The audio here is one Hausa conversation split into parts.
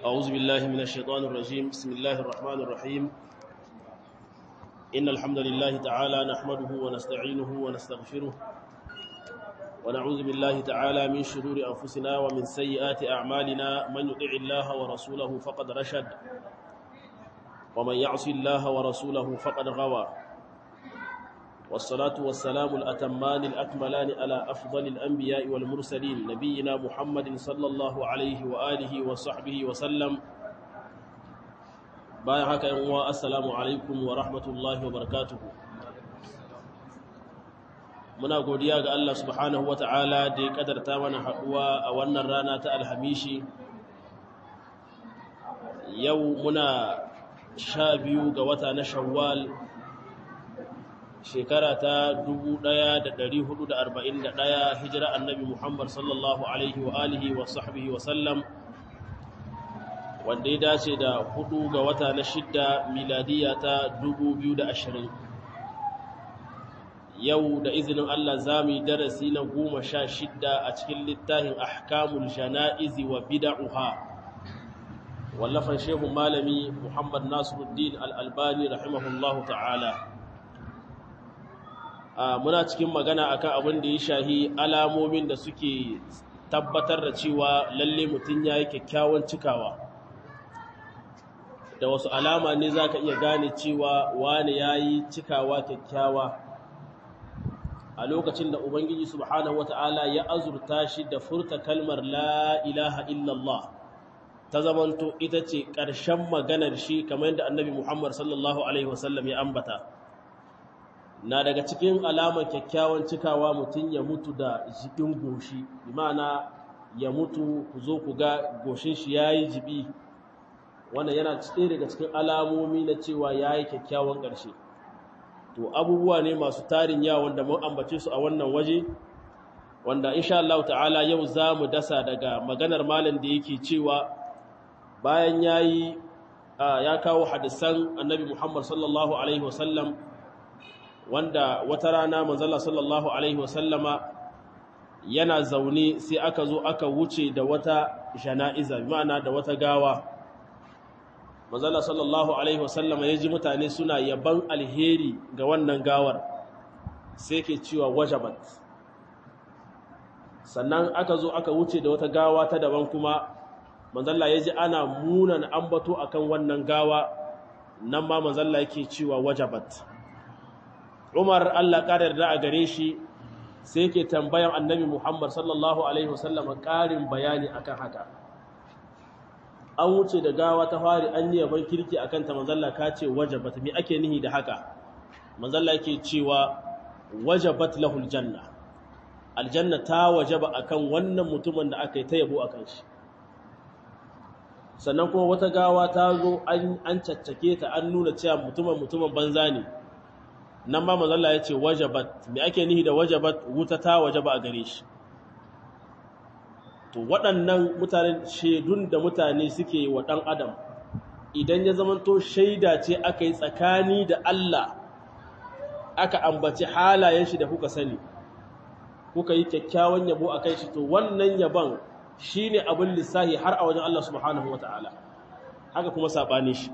أعوذ بالله من الشيطان الرجيم بسم الله الرحمن الرحيم إن الحمد لله تعالى نحمده ونستعينه ونستغفره ونعوذ بالله تعالى من شرور أنفسنا ومن سيئات أعمالنا من يطع الله ورسوله فقد رشد ومن يعص الله ورسوله فقد غوى والصلاة والسلام الأتمان الأكملان على أفضل الأنبياء والمرسلين نبينا محمد صلى الله عليه وآله وصحبه وسلم بايعك أنواء السلام عليكم ورحمة الله وبركاته muna godiya ga Allah subhanahu wa ta'ala da ya kadarta mana haɗuwa a wannan rana ta alhamishi yau muna sha biyu ga wata na shawwal shekara ta 1441 hijira annabi Muhammad sallallahu alaihi wa alihi wa sahbihi wa sallam wanda ya dace da hudu ga wata na shidda miladiya ta 2020 yau da izinin Allah za mu yi darasi na goma sha shidda a cikin littafin ahkamul jana'izi wa bida'uha wallafan shehu malami Muhammad Nasiruddin al-Albani rahimahullahu ta'ala muna cikin magana akan abin da ya shahi alamomin da suke tabbatar da cewa lalle mutum ya yi kyakkyawan cikawa da wasu alama ne za ka iya gane cewa wani ya yi cikawa kyakkyawa a lokacin da ubangiji subhanahu wata'ala ya azurta shi da furta kalmar la ilaha illallah ta zamanto ita ce ƙarshen maganar shi kamar yadda annabi muhammad sallallahu alaihi wasallam ya ambata na daga cikin alamar kyakkyawan cikawa mutum ya mutu da jibin goshi imana ya mutu ku zo ku ga goshin shi ya yi jibi wannan yana cikin daga cikin alamomi na cewa ya yi kyakkyawan ƙarshe to abubuwa ne masu tarin yawa wanda mun ambace su a wannan waje wanda insha Allah ta'ala yau za mu dasa daga maganar malam da yake cewa bayan ya yi ya kawo hadisan annabi Muhammad sallallahu alaihi wasallam wanda wata rana manzala sallallahu alaihi wasallama yana zaune sai aka zo aka wuce da wata jana'iza ma'ana da wata gawa manzala sallallahu alaihi wasallama ya ji mutane suna yaban alheri ga wannan gawar sai ke cewa wajabat sannan aka zo aka wuce da wata gawa ta daban kuma manzala ya ji ana munan ambato akan wannan gawa nan ma manzala yake cewa wajabat Umar Allah ƙarar da a gare shi sai ke tambayan annabi Muhammad sallallahu Alaihi wasallam ƙarin bayani akan haka. An wuce da gawa ta fari an yi yaban kirki a kanta manzalla ka ce wajabat, me ake nihi da haka? Manzalla ke cewa wajabat lahul janna. Aljanna ta wajaba akan wannan mutumin da aka yi ta yabo a kan shi. Sannan kuma wata gawa ta zo an caccake ta an nuna cewa mutumin mutumin banza ne. nan ma mazalla ya ce wajabat me ake nihi da wajabat wuta ta wajaba a gare shi to waɗannan mutanen shaidun da mutane suke wa ɗan adam idan ya zamanto shaida ce aka yi tsakani da Allah aka ambaci halayen shi da kuka sani kuka yi kyakkyawan yabo a kai shi to wannan yabon shi ne abin lissahi har a wajen Allah subhanahu wa ta'ala haka kuma saɓani shi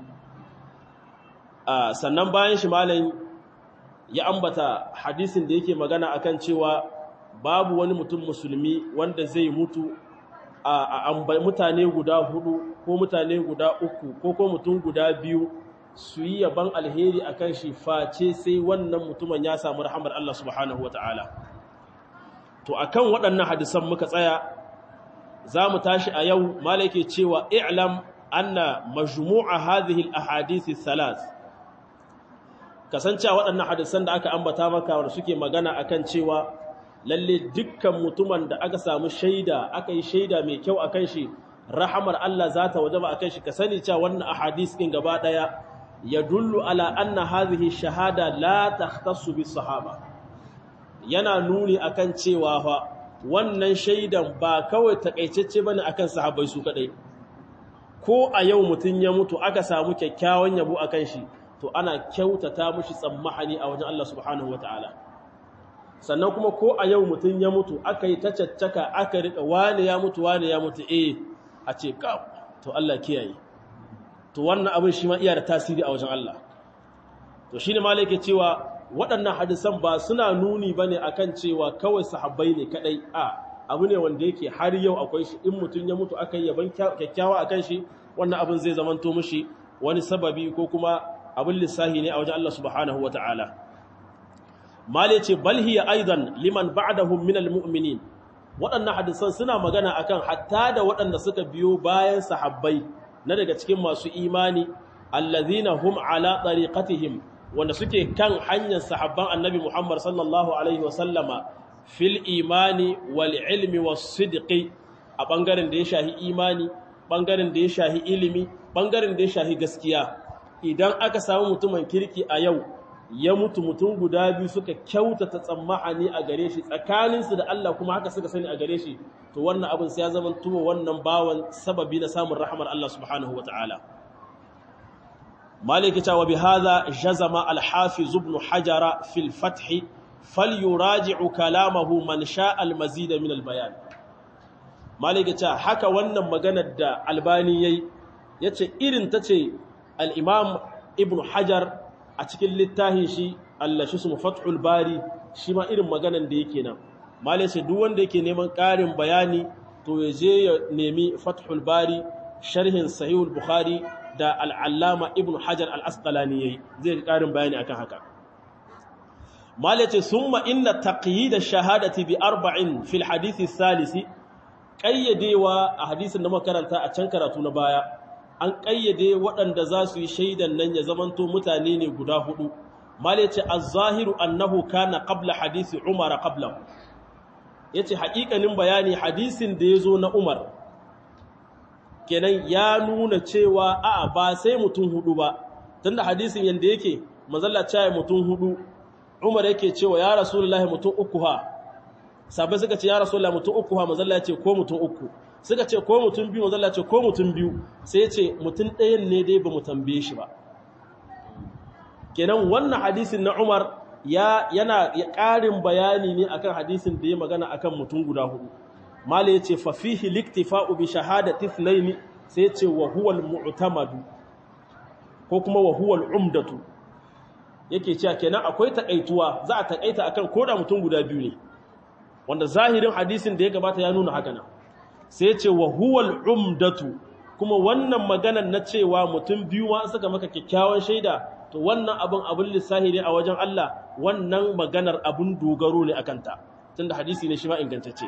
sannan bayan shi malayin ya ambata hadisin da yake magana akan cewa babu wani mutum musulmi wanda zai mutu a mutane guda hudu ko mutane guda uku ko ko mutum guda biyu su yi yaban alheri akan shi face sai wannan mutumin ya samu rahamar Allah subhanahu wata'ala to akan waɗannan hadisan muka tsaya za mu tashi a yau malake cewa i'lam anna majmu'a hadhihi al-ahadith thalath kasancewa waɗannan hadisan da aka ambata maka wanda suke magana akan cewa lalle dukkan mutumin da aka samu shaida aka yi shaida mai kyau akan shi rahamar Allah za ta wajaba akan shi ka sani cewa wannan ahadis din gaba daya ya dullu ala anna hadhihi shahada la takhtassu bis sahaba yana nuni akan cewa fa wannan shaidan ba kawai takaitacce bane akan sahabbai su kadai ko a yau mutun ya mutu aka samu kyakkyawan yabo akan shi to ana kyautata mushi tsammahani a wajen Allah subhanahu wataala sannan kuma ko a yau mutum ya mutu aka yi ta caccaka aka riƙa wane ya mutu wane ya mutu eh a ce ka to Allah kiyaye to wannan abin shi ma iya da tasiri a wajen Allah to shine malai yake cewa waɗannan hadisan ba suna nuni bane akan cewa kawai sahabbai ne kadai a abu ne wanda yake har yau akwai shi in mutum ya mutu aka yi yaban kyakkyawa akan shi wannan abin zai zamanto mishi wani sababi ko kuma abin lissahi ne a wajen Allah subhanahu wata'ala mal yace bal hiya aidan liman ba'dahum min almu'minin waɗannan hadisan suna magana akan hatta da waɗanda suka biyo bayan sahabbai na daga cikin masu imani allazina hum ala tariqatihim wanda suke kan hanyar sahabban annabi Muhammad sallallahu alaihi wa sallama fil imani wal ilmi was sidqi a bangaren da ya shahi imani bangaren da ya shahi ilimi bangaren da ya shahi gaskiya idan aka samu mutumin kirki a yau ya mutu mutum guda biyu suka kyautata tsammahani a gare shi tsakaninsu da Allah kuma haka suka sani a gare shi to wannan abin sai ya zama tuwa wannan bawan sababi na samun rahmar Allah subhanahu wa ta'ala maliki ta wa bi hadha jazama al-hafiz ibn hajara fil fath falyuraji'u kalamahu man sha'a al-mazid min al-bayan maliki ta haka wannan maganar da albani yayi yace irin tace al-imam ibn hajar a cikin littafin shi Allah shi su fathul bari shi ma irin maganan da yake nan malai sai duk wanda yake neman ƙarin bayani to ya je ya nemi fathul bari sharhin sahihul bukhari da al'allama ibn hajar al-asqalani yayi zai ƙarin bayani akan haka malai ce summa inna taqyid ash-shahadati bi arba'in fil hadith salisi qayyadewa a hadisin da makaranta a can karatu na baya an ƙayyade waɗanda za su yi shaidan nan ya zamanto mutane ne guda hudu mal yace az-zahiru annahu kana qabla hadisi umar qabla yace haƙiƙanin bayani hadisin da yazo na umar kenan ya nuna cewa a'a ba sai mutum hudu ba tunda hadisin yanda yake manzalla cewa mutum hudu umar yake cewa ya rasulullahi mutum uku ha sabai suka ce ya rasulullahi mutum uku ha manzalla ya ce ko mutum uku suka ce ko mutum biyu mazalla ce ko mutum biyu sai ce mutum ɗayan ne dai ba mu tambaye shi ba kenan wannan hadisin na Umar ya yana ya ƙarin bayani ne akan hadisin da ya magana akan mutum guda hudu mala yace fa fihi liktifa'u bi shahadati ithnayn sai yace wa huwa al-mu'tamadu ko kuma wa huwa al-umdatu yake cewa kenan akwai takaituwa za a takaita akan koda mutum guda biyu ne wanda zahirin hadisin da ya gabata ya nuna haka nan sai ce wa huwal umdatu kuma wannan maganan na cewa mutum biyu ma suka maka kyakkyawan shaida to wannan abin abin lissahi ne a wajen Allah wannan maganar abin dogaro ne akan ta tunda hadisi ne shi ma ingantacce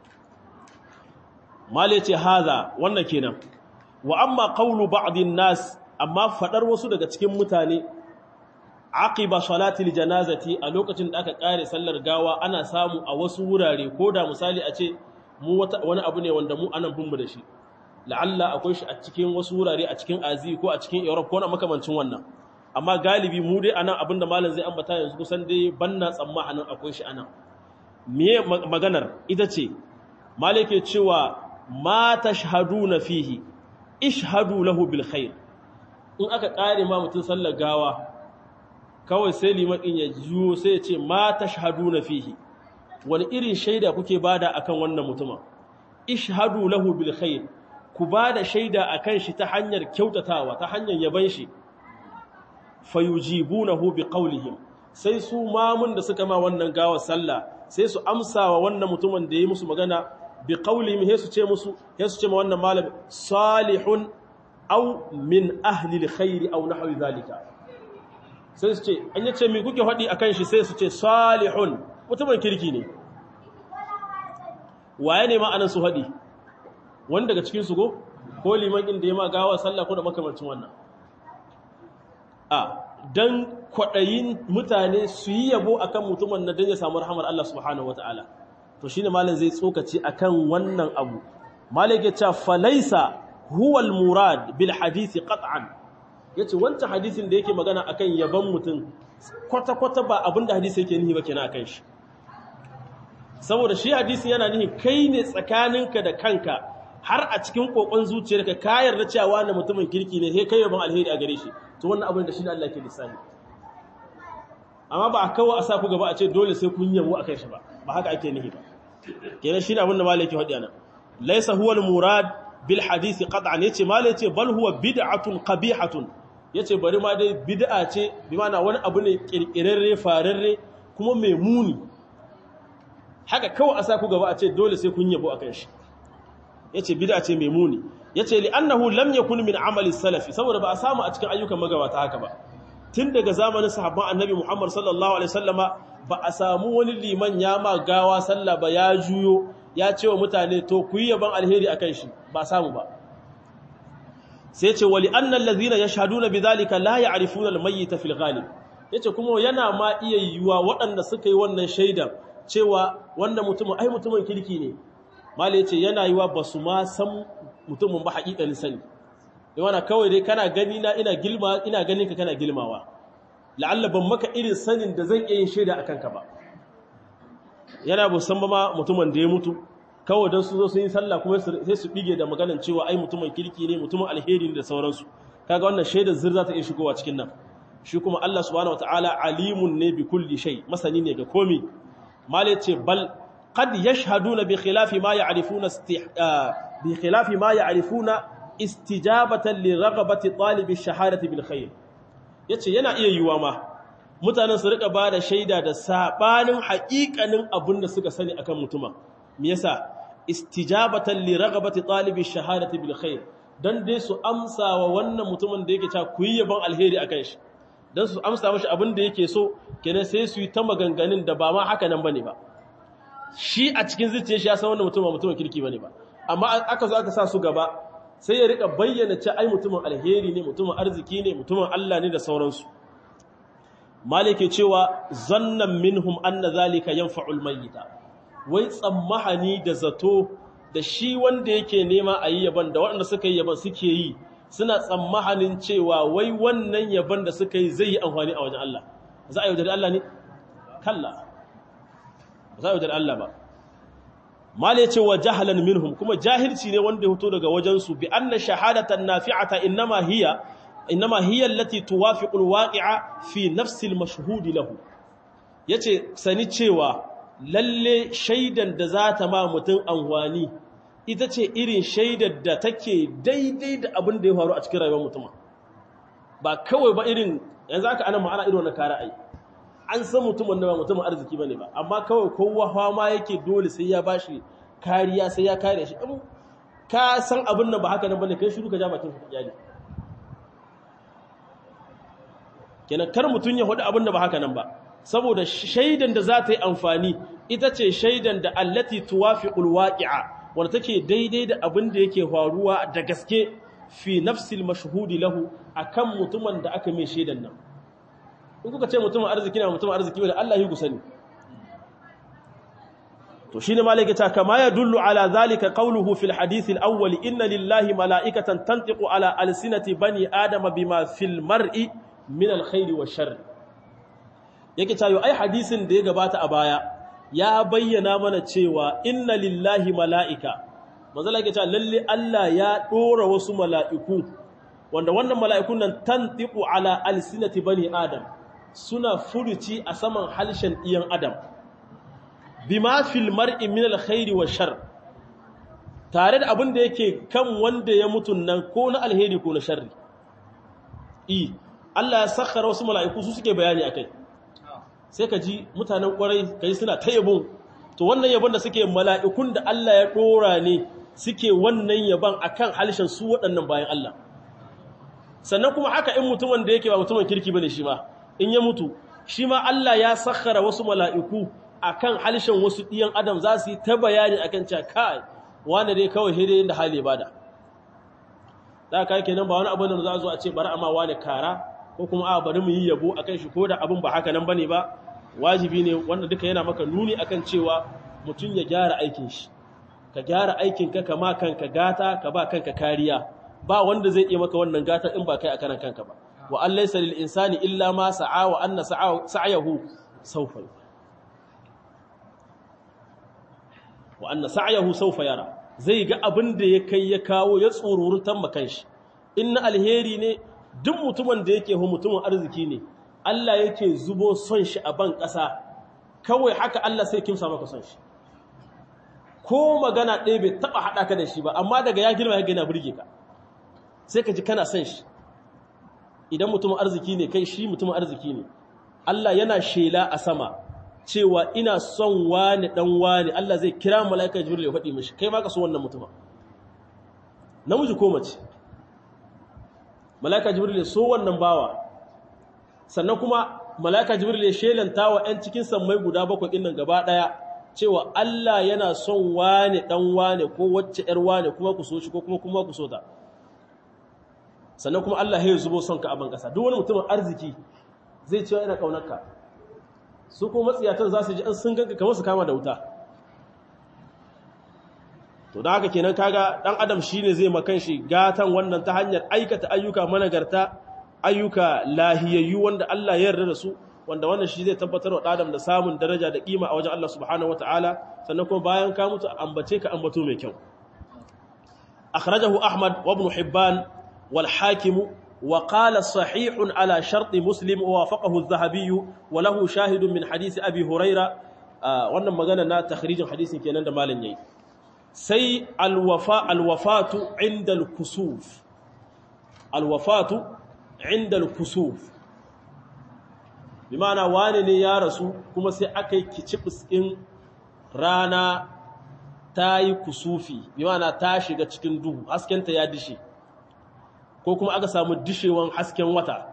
male ce haza wannan kenan wa amma qawlu ba'dhin nas amma fadar wasu daga cikin mutane aqiba salatil janazati a lokacin da aka kare sallar gawa ana samu a wasu wurare ko da misali a ce mu wani abu ne wanda mu anan bin mu da shi la'alla akwai shi a cikin wasu wurare a cikin azi ko a cikin europe ko na makamancin wannan amma galibi mu dai anan abin da malam zai ambata yanzu kusan dai banna tsammanin akwai shi anan me maganar ita ce malike cewa ma tashhaduna fihi ishhadu lahu bil khair in aka kare ma mutun sallar gawa kawai sai liman din ya jiyo sai ya ce ma tashhaduna fihi wani irin shaida kuke bada akan wannan mutumin ishhadu lahu bil khair ku bada shaida akan shi ta hanyar kyautatawa ta hanyar yaban shi fayujibunahu biqaulihim sai su mamun da suka ma wannan gawa sallah sai su amsawa wannan mutumin da yi musu magana biqaulihim sai su ce musu sai su ce ma wannan malami salihun aw min ahli alkhair aw nahwi zalika sai su ce an yace me kuke faɗi akan shi sai su ce salihun mutumin kirki ne waye ne ma'anar su haɗi wani daga cikin su go ko liman inda ya ma gawa sallah ko da makamancin wannan a dan kwaɗayin mutane su yi yabo akan mutumin na don ya samu rahamar Allah subhanahu wata'ala to shine malam zai tsokaci akan wannan abu malam ya ce falaisa huwal murad bil hadisi qat'an yace wancan hadisin da yake magana akan yabon mutum kwata kwata ba abinda hadisi yake nihi ba kenan akan shi saboda shi hadisi yana nihi kai ne tsakaninka da kanka har a cikin kokon zuciyarka ka yarda cewa wannan mutumin kirki ne sai kai yabon alheri a gare shi to wannan abin da shi ne Allah ke lissafi amma ba a kawo a sa ku gaba a ce dole sai kun yabo akan shi ba ba haka ake nihi ba kenan shi ne abin da malai ke faɗi ana laysa huwal murad bil hadisi qat'an yace mal yace bal huwa bid'atun qabihatun yace bari ma dai bid'a ce bi mana wani abu ne kirkirarre fararre kuma mai muni haka kawai a sa ku gaba a ce dole sai kun yabo akan shi yace bid'a ce mai muni yace li annahu lam yakun min amali salafi saboda ba a samu a cikin ayyukan magabata haka ba tun daga zamanin sahabban annabi Muhammad sallallahu alaihi wasallama ba a samu wani liman ya ma gawa sallah ba ya juyo ya ce wa mutane to ku yi yaban alheri akan shi ba samu ba sai ce wali annal ladhina yashhaduna bidhalika la ya'rifuna al-mayyita fil ghalib yace kuma yana ma iya yiwuwa waɗanda suka yi wannan shaidan cewa wanda mutumin ai mutumin kirki ne mali yace yana yiwa basu ma san mutumin ba haƙiƙanin sani yawana kawai dai kana gani na ina gilma ina ganin ka kana gilmawa la'alla ban maka irin sanin da zan iya yin shaida akan ka ba yana bu san ba ma mutumin da ya mutu kawai dan su zo sun yi sallah kuma sai su bige da maganar cewa ai mutumin kirki ne mutumin alheri ne da sauransu kaga wannan shaidar zir za ta iya shigowa cikin nan shi kuma Allah subhanahu wataala alimun ne bi kulli shay masani ne ga komi malai ce bal qad yashhaduna bi khilafi ma ya'rifuna bi khilafi ma ya'rifuna istijabatan li raghabati talibi shahadati bil khair yace yana iya yiwa ma mutanen su rika bada shaida da sabanin haƙiƙanin abin da suka sani akan mutuma me yasa istijabatan li raghabati talibi shahadati bil khair dan dai su amsa wa wannan mutumin da yake ta kuyi yaban alheri akan shi dan su amsa mashi abin da yake so kenan sai su yi ta maganganun da ba ma haka nan bane ba shi a cikin zuciyar shi ya san wannan mutum ba mutumin kirki bane ba amma aka zo aka sa su gaba sai ya rika bayyana ce ai mutumin alheri ne mutumin arziki ne mutumin Allah ne da sauransu malike cewa zannan minhum anna zalika yanfa'ul mayyita wai tsammahani da zato da shi wanda yake nema a yi yaban da waɗanda suka yi yaban suke yi suna tsammahanin cewa wai wannan yaban da suka yi zai yi amfani a wajen Allah za a yaudari Allah ne kalla za a yaudari Allah ba mala ce wa jahalan minhum kuma jahilci ne wanda ya fito daga wajensu bi anna shahadatan nafi'ata innama hiya innama hiya allati tuwafiqu alwaqi'a fi nafsi almashhud lahu yace sani cewa lalle shaidan da za ta ma mutum anwani ita ce irin shaidar da take daidai da abin da ya faru a cikin rayuwar mutum ba kawai ba irin yanzu aka ana ma'ana irin wannan kare ai an san mutumin da ba mutumin arziki bane ba amma kawai kowa fama yake dole sai ya bashi kariya sai ya kare shi in ka san abin nan ba haka nan bane kai shiru ka ja bakin ka iyali kenan kar mutun ya hudu abin da ba haka nan ba saboda shaidan da za ta yi amfani ita ce shaidan da allati tuwafiqul waqi'a wanda take daidai da abin da yake faruwa da gaske fi nafsil mashhudi lahu akan mutumin da aka mai shaidan nan in kuka ce mutumin arziki na mutumin arziki wanda Allah yi gusani to shine malaka ta kama ya dullu ala zalika qawluhu fil hadith al awwal inna lillahi malaikatan tantiqu ala alsinati bani adama bima fil mar'i min al khair wa sharr yake tayo ai hadisin da ya gabata a baya ya bayyana mana cewa inna lillahi malaika manzala yake cewa lalle Allah ya dora wasu mala'iku wanda wannan mala'ikun nan tantiqu ala alsinati bani adam suna furuci a saman halshen iyan adam bima fil mar'i min alkhairi wa shar tare da abin da yake kan wanda ya mutun nan ko na alheri ko na sharri i Allah ya sakhara wasu mala'iku su suke bayani akai sai ka ji mutanen kwarai kai suna ta yabon to wannan yabon da suke mala'ikun da Allah ya dora ne suke wannan yabon akan halshen su waɗannan bayan Allah sannan kuma haka in mutumin da yake ba mutumin kirki bane shi ma in ya mutu shi ma Allah ya sakhara wasu mala'iku akan halshen wasu ɗiyan adam za su yi ta bayani akan cewa kai wanda dai kawai hire da hali bada da ka yake nan ba wani abu da za a zo a ce bari amma wani kara ko kuma a bari mu yi yabo akan shi ko da abin ba haka nan bane ba wajibi ne wanda duka yana maka nuni akan cewa mutum ya gyara aikin shi ka gyara aikin ka kama kanka gata ka ba kanka kariya ba wanda zai iya maka wannan gata in ba kai a karan kanka ba wa an laysa lil insani illa ma sa'a wa anna sa'ayahu sawfa wa anna sa'ayahu sawfa yara zai ga abin da ya kai ya kawo ya tsorurutan makan shi in na alheri ne duk mutumin da yake hu mutumin arziki ne Allah yake zubo son shi a ban ƙasa kawai haka Allah sai kimsa maka son shi ko magana ɗaya bai taɓa haɗa ka da shi ba amma daga ya girma ya gina burge ka sai ka ji kana son shi idan mutumin arziki ne kai shi mutumin arziki ne Allah yana shela a sama cewa ina son wani dan wani Allah zai kira mala'ika jibril ya faɗi mishi kai ma ka so wannan mutumin namiji ko mace mala'ika jibril ya so wannan bawa sannan kuma mala'ika jibril ya shelanta wa ƴan cikin sammai guda bakwai ɗin nan gaba ɗaya cewa Allah yana son wani dan wani ko wacce ƴar wani kuma ku so shi ko kuma kuma ku so ta sannan kuma Allah ya zubo son ka a ban ƙasa duk wani mutumin arziki zai cewa ina ƙaunarka su ko matsiyatan za su ji an sun ganka kamar su kama da wuta to da haka kenan kaga dan adam shine zai makan shi gatan wannan ta hanyar aikata ayyuka managarta ayyuka lahiyayyu wanda Allah ya yarda da su wanda wannan shi zai tabbatar wa adam da samun daraja da kima a wajen Allah subhanahu wataala sannan kuma bayan ka mutu ambace ka ambato mai kyau akhrajahu ahmad wa ibn hibban wal hakim وقال صحيح على شرط مسلم ووافقه الذهبي وله شاهد من حديث أبي هريرة wannan magana na takhrijin hadisin kenan da malam yayi sai alwafa alwafatu inda alkusuf alwafatu inda alkusuf bi ma'ana wani ne ya rasu kuma sai aka yi kicibis din rana ta yi kusufi bi ma'ana ta shiga cikin duhu haskenta ya dishe ko kuma aka samu dishewan hasken wata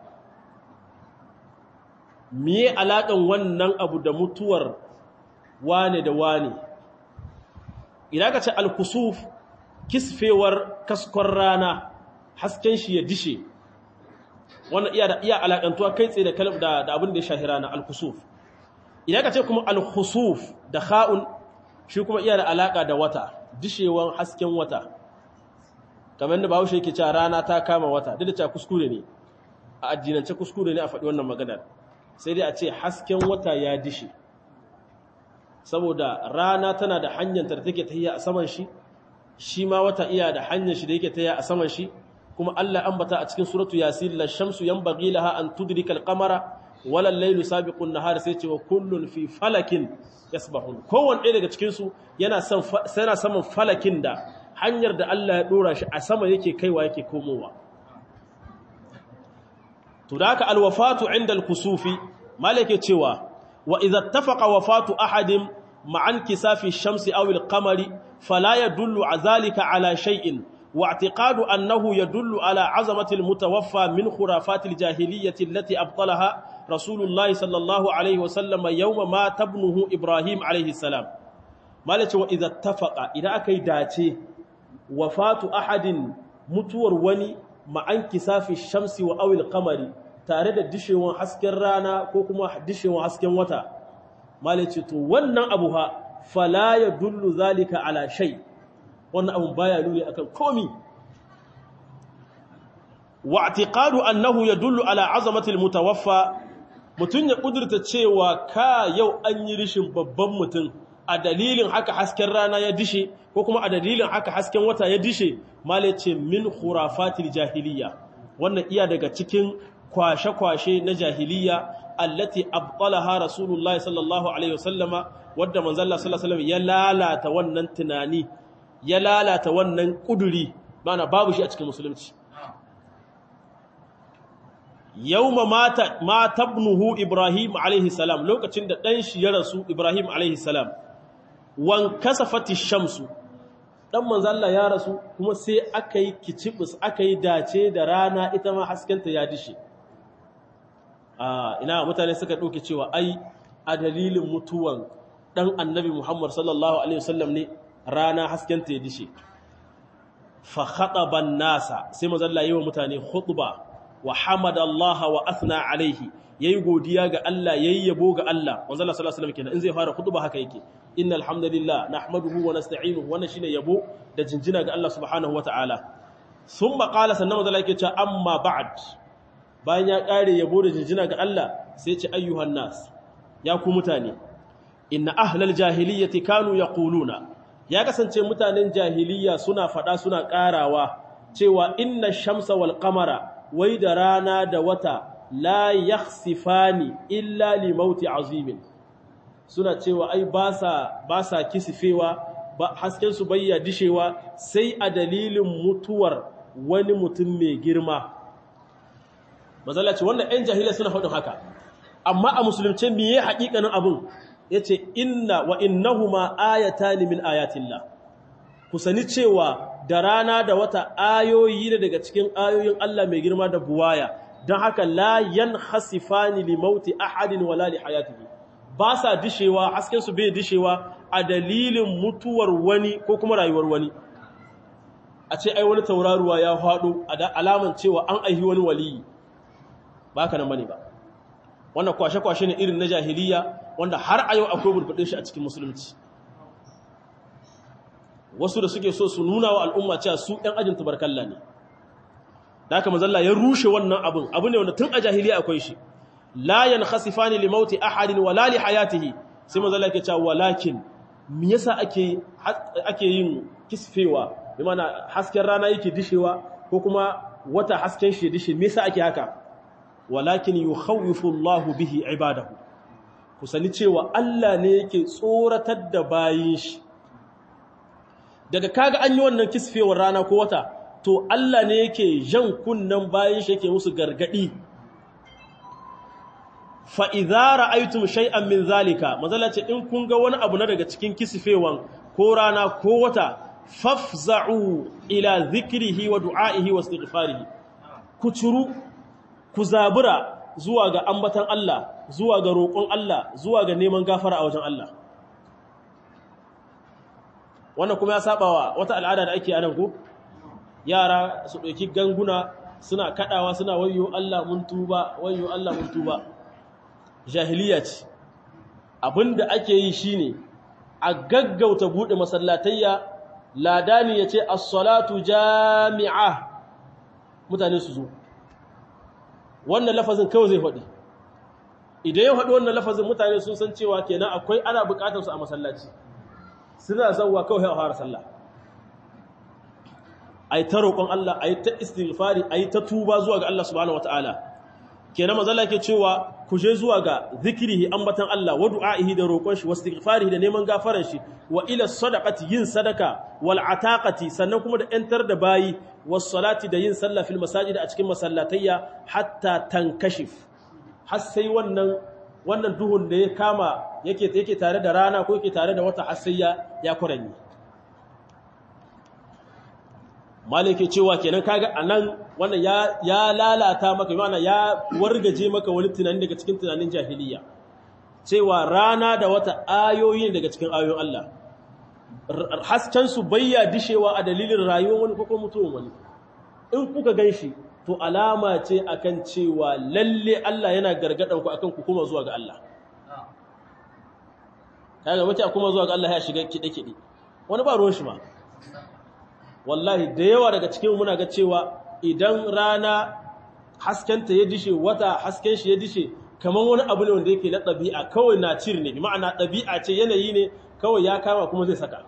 miye alaƙan wannan abu da mutuwar wane da wane idan ka ce alkusuf kisfewar kaskon rana hasken shi ya dishe wannan iya da iya alaƙantuwa kai tsaye da kalab da da abin da ya shahi rana alkusuf idan ka ce kuma alkusuf da kha'un shi kuma iya da alaƙa da wata dishewan hasken wata kamar da bahaushe yake cewa rana ta kama wata duk da cewa kuskure ne a addinance kuskure ne a faɗi wannan maganar sai dai a ce hasken wata ya dishe saboda rana tana da hanyar da take tahiya a saman shi shi ma wata iya da hanyar shi da yake tahiya a saman shi kuma Allah ambata a cikin suratu yasin la shamsu yanbaghi laha an tudrika al-qamara wala al-laylu sabiqu an-nahar sai ce wa kullun fi falakin yasbahun kowanne ɗaya daga cikin su yana son yana saman falakin da hanyar da Allah ya dora shi a sama yake kaiwa yake komowa to da haka alwafatu inda alkusufi malike cewa wa idza ittafaqa wafatu ahadin ma'an kisafi shamsi aw alqamari fala yadullu azalika ala shay'in wa i'tiqadu annahu yadullu ala azamati almutawaffa min khurafati aljahiliyyati allati abtalaha rasulullahi sallallahu alayhi wa sallam yawma ma tabnuhu ibrahim alayhi salam malike wa idza ittafaqa idan akai dace wafatu ahadin mutuwar wani ma'an kisafi shamsi wa awil kamari tare da dishewan hasken rana ko kuma dishewan hasken wata malice to wannan abu ha fala ya dullu zalika ala shay wannan abu baya nuni akan komi wa i'tiqadu annahu yadullu ala azamati almutawaffa mutun ya kudurta cewa ka yau an yi rishin babban mutum a dalilin haka hasken rana ya dishe ko kuma a dalilin haka hasken wata ya dishe male ce min khurafatil jahiliya wannan iya daga cikin kwashe-kwashe na jahiliya allati abtalaha rasulullah sallallahu alaihi wasallama wadda manzo Allah sallallahu alaihi wasallam ya lalata wannan tunani ya lalata wannan kuduri bana babu shi a cikin musulunci yawma mata ma tabnuhu ibrahim alaihi salam lokacin da dan shi ya rasu ibrahim alaihi salam wan kasafati shamsu dan manzo Allah ya rasu kuma sai aka yi kicibus aka yi dace da rana ita ma haskenta ya dishe ah ina mutane suka dauke cewa ai a dalilin mutuwan dan annabi Muhammad sallallahu alaihi wasallam ne rana haskenta ya dishe fa khataba nasa sai manzo Allah yi wa mutane khutba wa hamadallaha wa athna alaihi yayi godiya ga Allah yayi yabo ga Allah manzo Allah sallallahu alaihi wasallam kenan in zai fara khutba haka yake innal hamdalillah nahmaduhu wa nasta'inuhu wannan shine yabo da jinjina ga Allah subhanahu wata'ala thumma qala sannan manzo Allah yake cewa amma ba'd bayan ya kare yabo da jinjina ga Allah sai ce ayyuhan nas ya ku mutane inna ahlal jahiliyyati kanu yaquluna ya kasance mutanen jahiliya suna fada suna karawa cewa inna shamsa wal qamara wai da rana da wata la yakhsifani illa li mauti azimin suna cewa ai ba sa ba sa kisifewa hasken su bayya dishewa sai a dalilin mutuwar wani mutum mai girma mazalla ce wannan ‘yan jahilai suna faɗin haka amma a musulunce miye haƙiƙanin abin ya ce inna wa innahuma ayata ni min ayatillah ku sani cewa da rana da wata ayoyi ne daga cikin ayoyin Allah mai girma da buwaya don haka la yan hasifani li mauti ahadin wala li hayatihi ba sa dishewa hasken su bai dishewa a dalilin mutuwar wani ko kuma rayuwar wani a ce ai wani tauraruwa ya faɗo a alaman cewa an aihi wani waliyi ba ka nan bane ba wannan kwashe-kwashe ne irin na jahiliya wanda har a yau akwai burbuɗin shi a cikin musulunci wasu da suke so su nuna wa al'umma cewa su ɗan ajin tubarkalla ne da haka mazalla ya rushe wannan abin abu ne wanda tun a jahiliya akwai shi la yankhasifani li mauti ahadin wala li hayatihi sai mazalla yake cewa walakin me yasa ake ake yin kisfewa bi mana hasken rana yake dishewa ko kuma wata hasken shi dishe me yasa ake haka walakin yukhawifu Allahu bihi ibadahu ku sani cewa Allah ne yake tsoratar da bayin shi daga kaga an yi wannan kisfewar rana ko wata to Allah ne yake jan kunnan bayin shi yake musu gargadi fa idza ra'aytum shay'an min zalika mazalla ce in kun ga wani abu na daga cikin kisfewan ko rana ko wata fafza'u ila dhikrihi wa du'a'ihi wa istighfarihi ku curu ku zabura zuwa ga ambatan Allah zuwa ga roƙon Allah zuwa ga neman gafara a wajen Allah wannan kuma ya sabawa wata al'ada da ake anan ko yara su ɗauki ganguna suna kaɗawa suna wayo Allah mun tuba wayo Allah mun tuba jahiliya ce abinda ake yi shine a gaggauta buɗe masallatayya ladani ya ce as-salatu jami'a mutane su zo wannan lafazin kawai zai faɗi idan ya faɗi wannan lafazin mutane sun san cewa kenan akwai ana buƙatar su a masallaci suna zauwa kawai a fara sallah ai ta roƙon Allah ai ta istighfari ai ta tuba zuwa ga Allah subhanahu wataala kenan mazalla ke cewa ku je zuwa ga zikrihi ambatan Allah wa du'aihi da roƙon shi wa istighfarihi da neman gafaran shi wa ila sadaqati yin sadaka wal ataqati sannan kuma da yantar da bayi was salati da yin sallah fil masajid a cikin masallatayya hatta tankashif har sai wannan wannan duhun da ya kama yake yake tare da rana ko yake tare da wata har sai ya ya kuranyi malike cewa kenan kaga anan wannan ya ya lalata maka yana ya wargaje maka wani tunani daga cikin tunanin jahiliya cewa rana da wata ayoyi daga cikin ayoyin Allah hasken su bayya dishewa a dalilin rayuwar wani ko mutuwar wani in kuka ganshi to alama ce akan cewa lalle Allah yana gargadan ku akan ku kuma zuwa ga Allah kaga mace kuma zuwa ga Allah ya shiga kide kide wani ba ruwan shi ma wallahi da yawa daga cikin muna ga cewa idan rana haskenta ya dishe wata hasken shi ya dishe kamar wani abu ne wanda yake na ɗabi'a kawai na cir ne bi ma'ana ɗabi'a ce yanayi ne kawai ya kama kuma zai saka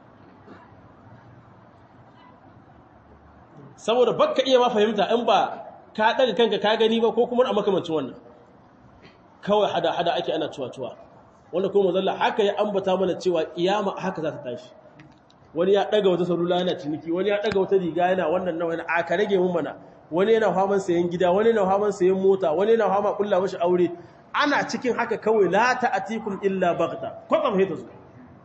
saboda baka iya ma fahimta in ba ka ɗaga kanka ka gani ba ko kuma a makamancin wannan kawai hada-hada ake ana cuwa-cuwa wanda kuma zalla haka ya ambata mana cewa kiyama haka za ta tashi wani ya daga wata salula yana ciniki wani ya daga wata riga yana wannan nawa yana aka rage mun mana wani yana faman sayan gida wani yana faman sayan mota wani yana fama kulla mashi aure ana cikin haka kawai la ta'atikum illa baghta ko ba fahimta su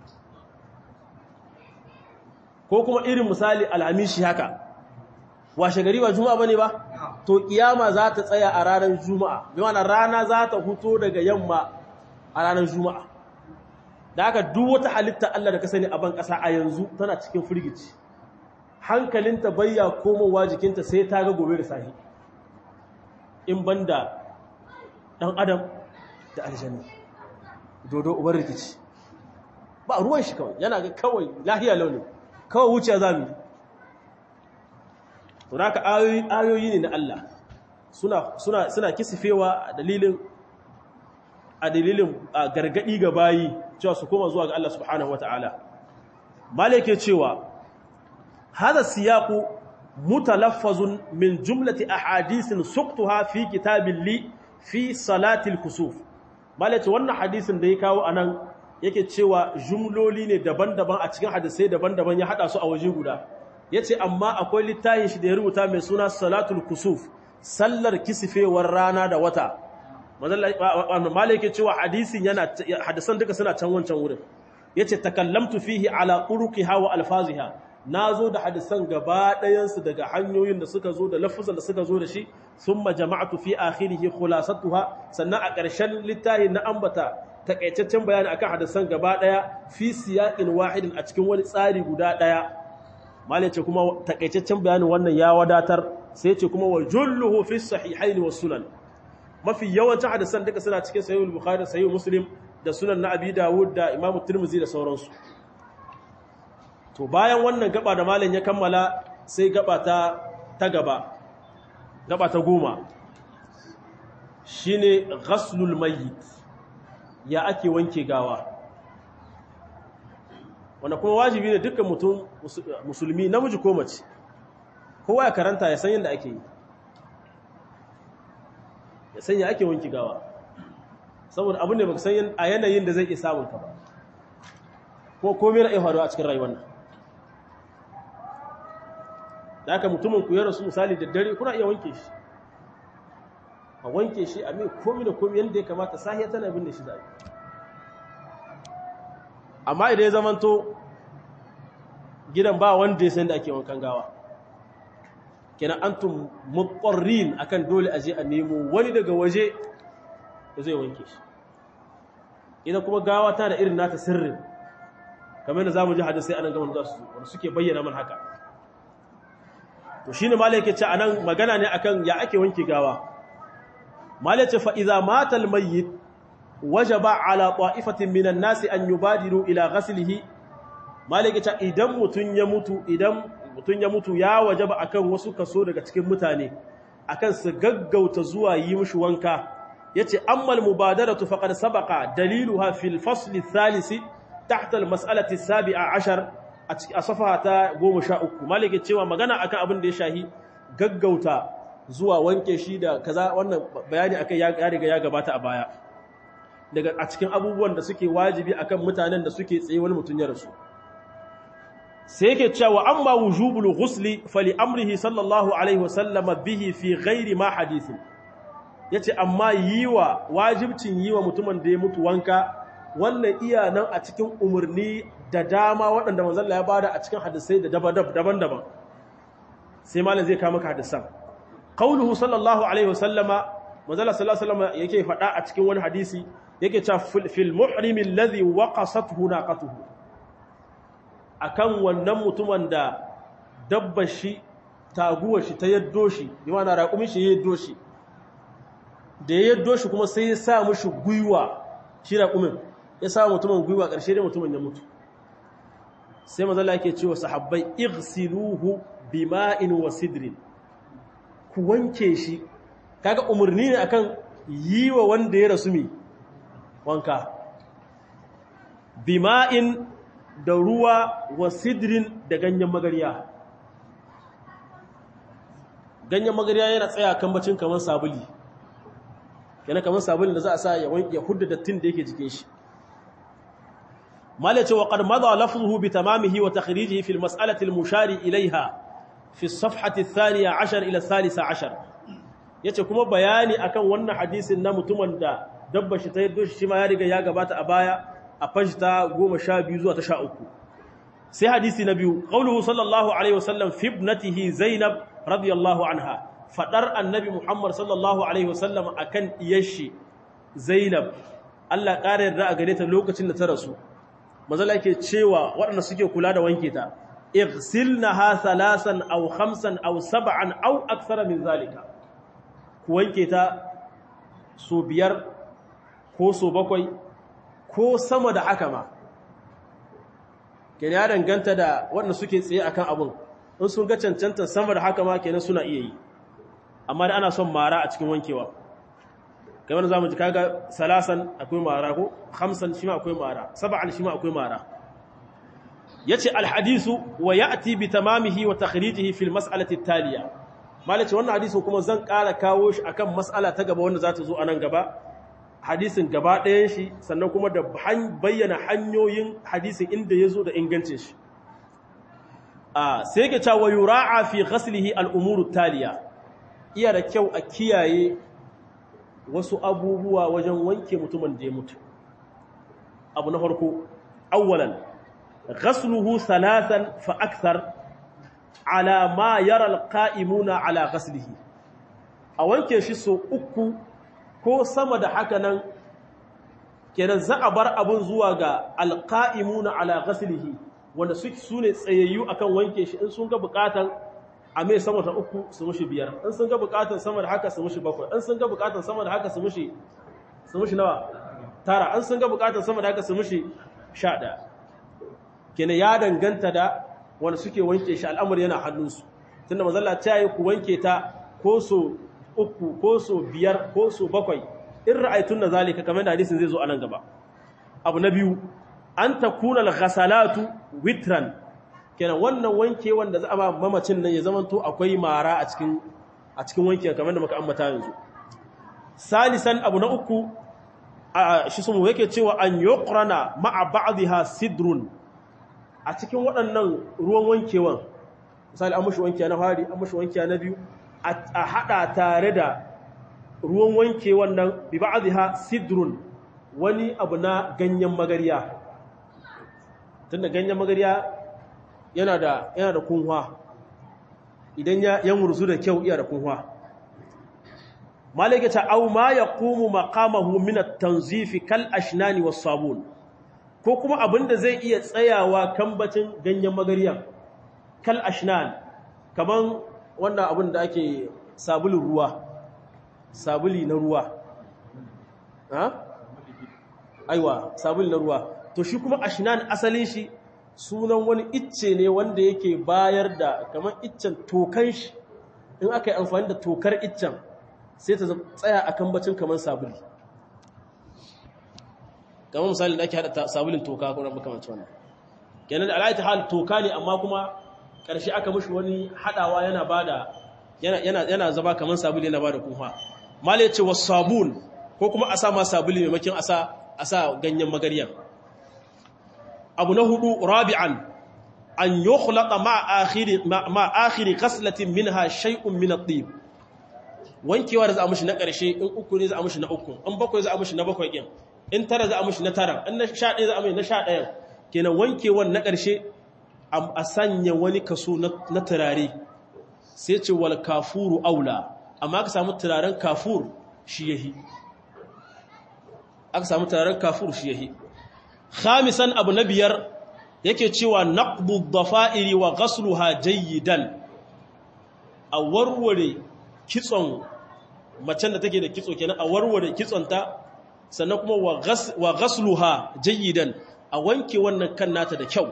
ko kuma irin misali alhamishi haka washe gari ba juma'a bane ba to kiyama za ta tsaya a ranar juma'a bi ma'ana rana za ta huto daga yamma a ranar juma'a da haka duk wata halitta Allah da ka sani a ban ƙasa a yanzu tana cikin firgici hankalinta bayya komowa jikinta sai ta ga gobe da sahi in banda ɗan adam da aljanna dodo ubar rikici ba ruwan shi kawai yana ga kawai lahiya launin kawai wuce za mu yi to haka ayoyi ne na Allah suna suna kisifewa a dalilin a dalilin gargadi ga bayi cewa su koma zuwa ga Allah subhanahu wataala malike cewa hada siyaqu mutalaffazun min jumlati ahadithin suqtuha fi kitabin li fi salati al-kusuf malike wannan hadisin da ya kawo anan yake cewa jumloli ne daban-daban a cikin hadisai daban-daban ya hada su a waje guda yace amma akwai littafin shi da ya rubuta mai suna salatul kusuf sallar kisifewar rana da wata malai yake cewa hadisin yana hadisan duka suna can wancan wurin yace takallamtu fihi ala turuqiha wa alfaziha nazo da hadisan gaba ɗayan su daga hanyoyin da suka zo da lafuzan da suka zo da shi thumma jama'atu fi akhirih khulasatuha sannan a ƙarshen littafi na ambata takaitaccen bayani akan hadisan gaba ɗaya fi siyaqin wahidin a cikin wani tsari guda ɗaya malai ce kuma takaitaccen bayanin wannan ya wadatar sai ce kuma wa julluhu fi sahihaini was sunan mafi yawancin hadisan duka suna cikin sahihul bukhari sahihul muslim da sunan na abi dawud da imam tirmidhi da sauransu to bayan wannan gaba da malam ya kammala sai gaba ta ta gaba gaba ta goma shine ghaslul mayyit ya ake wanke gawa wanda kuma wajibi ne dukkan mutum musulmi namiji ko mace kowa ya karanta ya san yadda ake yi ya san ya ake wanke gawa saboda abu ne baka san a yanayin da zai iya samun ka ba ko komai na iya faruwa a cikin rayuwar nan da aka mutumin ku ya rasu misali da dare kuna iya wanke shi a wanke shi a mai komi da komi yadda ya kamata sahiya tana bin da shi zaɓi amma idan ya zamanto gidan ba wanda ya san da ake wankan gawa kenan antum muqarrin akan dole aje a nemo wani daga waje da zai wanke shi idan kuma gawa ta da irin nata sirrin kamar da zamu ji hadisi anan gaban za su wanda suke bayyana man haka to shine malai yake ce anan magana ne akan ya ake wanke gawa malai ce fa idza mata al mayyit wajaba ala ta'ifatin minan nasi an yubadiru ila ghaslihi malai yake ce idan mutun ya mutu idan mutun ya mutu ya wajaba akan wasu kaso daga cikin mutane akan su gaggauta zuwa yi mishi wanka yace ammal mubadaratu faqad sabaqa daliluha fil fasl ath-thalith tahta al-mas'alati as-sabi'a 'ashar a safaha ta 13 malike cewa magana akan abin da ya shahi gaggauta zuwa wanke shi da kaza wannan bayani akai ya riga ya gabata a baya daga a cikin abubuwan da suke wajibi akan mutanen da suke tsaye wani mutun ya rasu sai yake cewa amma wujubul ghusli fali amrihi sallallahu alaihi wasallama bihi fi ghairi ma hadithin yace amma yiwa wajibcin yiwa mutumin da ya mutu wanka wannan iya nan a cikin umarni da dama waɗanda manzon Allah ya bada a cikin hadisai da daban-daban sai malam zai kawo maka hadisan qauluhu sallallahu alaihi wasallama manzon Allah sallallahu alaihi wasallama yake faɗa a cikin wani hadisi yake cewa fil muhrimi alladhi waqasathu naqatuhu akan wannan mutumin da dabbar shi taguwar shi ta yaddo shi yana raƙumin shi ya yaddo shi da ya yaddo shi kuma sai ya sa mushi gwiwa shi raƙumin ya sa mutumin gwiwa ƙarshe dai mutumin ya mutu sai mazala yake cewa sahabbai igsiluhu bima'in wa sidrin ku wanke shi kaga umarni ne akan yi wa wanda ya rasu mi wanka bima'in da ruwa wa sidrin da ganyen magariya ganyen magariya yana tsaya kan bacin kamar sabuli yana kamar sabulin da za a sa ya wanke hudda dattin da yake jikin shi malace wa qad madha lafzuhu bi tamamihi wa takhrijihi fi al-mas'alati al-mushari ilayha fi as-safhati ath-thaniya 'ashar ila ath-thalitha 'ashar yace kuma bayani akan wannan hadisin na mutumin da dabba shi ta yaddo shi ma ya riga ya gabata a baya a fajta 12 zuwa ta 13 sai hadisi na biyu qauluhu sallallahu alaihi wasallam fi ibnatihi zainab radiyallahu anha fadar annabi muhammad sallallahu alaihi wasallam akan iyashi zainab Allah ƙara yarda a gare ta lokacin da ta rasu mazala yake cewa waɗanda suke kula da wanke ta igsilnaha thalasan aw khamsan aw sab'an aw akthara min zalika ku wanke ta so biyar ko so bakwai ko sama da haka ma kenan ya danganta da waɗanda suke tsaye akan abun in sun ga cancanta sama da haka ma kenan suna iya yi amma da ana son mara a cikin wankewa kamar za mu ji kaga salasan akwai mara ko hamsan shi ma akwai mara saba'an shi ma akwai mara yace alhadisu wa ya'ti bi tamamihi wa takhrijihi fil mas'alati taliya malace wannan hadisin kuma zan ƙara kawo shi akan mas'ala ta gaba wanda za ta zo a nan gaba hadisin gaba ɗayan shi sannan kuma da bayyana hanyoyin hadisin inda ya zo da ingancin shi sai ke cewa yura'a fi ghaslihi al'umuru taliya iya da kyau a kiyaye wasu abubuwa wajen wanke mutumin da ya mutu abu na farko awwalan ghasluhu salasan fa akthar ala ma yara alqa'imuna ala ghaslihi a wanke shi so uku ko sama da haka nan kenan za a bar abun zuwa ga alqa'imuna ala ghaslihi wanda su ne tsayayyu akan wanke shi in sun ga bukatan a mai sama ta uku su mushi biyar in sun ga bukatan sama da haka su mushi bakwai in sun ga bukatan sama da haka su mushi su mushi nawa tara in sun ga bukatan sama da haka su mushi sha ɗaya kenan ya danganta da wanda suke wanke shi al'amari yana hannunsu tunda mazalla ta yi ku wanke ta ko so uku ko so biyar ko so bakwai in ra'aytun na zalika kamar da hadisin zai zo a nan gaba abu na biyu an takuna al-ghasalatu witran kenan wannan wanke wanda za a ba mamacin nan ya zamanto akwai mara a cikin a cikin wanke kamar da muka ambata yanzu salisan abu na uku a shi sun yake cewa an yuqrana ma'a ba'dha sidrun a cikin waɗannan ruwan wankewan misali an mushi wanke na fari an mushi wanke na biyu a hada tare da ruwan wankewan nan bi ba'dha sidrun wani abu na ganyen magariya tunda ganyen magariya yana da yana da kunwa idan ya yan murzu da kyau iya da kunwa malaika ta au ma yaqumu maqamahu min at-tanzif kal ashnani was sabun ko kuma abinda zai iya tsayawa kambacin ganyen magariya kal ashnan kaman wannan abin da ake sabulin ruwa sabuli na ruwa ha aiwa sabuli na ruwa to shi kuma ashnan asalin shi sunan wani icce ne wanda yake bayar da kamar iccen tokan shi in aka yi amfani da tokar iccen sai ta tsaya a kan bacin kamar sabuli kamar misali da ake haɗa sabulin toka ko na makamanci wannan kenan da alaita hal toka ne amma kuma ƙarshe aka mushi wani haɗawa yana bada yana yana zaba kamar sabuli yana bada kuma mala ya ce wa sabun ko kuma a sa ma sabuli maimakon a sa a sa ganyen magaryan abu na hudu rabi'an an yukhlaqa ma akhiri ma akhiri ghaslatin minha shay'un min at-tib wankewa da za a mushi na ƙarshe in uku ne za a mushi na uku in bakwai za a mushi na bakwai din in tara za a mushi na tara in na sha ɗaya za a mushi na sha ɗaya kenan wankewan na ƙarshe a sanya wani kaso na turare sai ce wal kafuru aula amma aka samu turaren kafur shi yahi aka samu turaren kafur shi yahi khamisan abu na biyar yake cewa naqdu dhafa'iri wa ghasluha jayyidan a warware kitson macen da take da kitso kenan a warware kitsonta sannan kuma wa ghasluha jayyidan a wanke wannan kan nata da kyau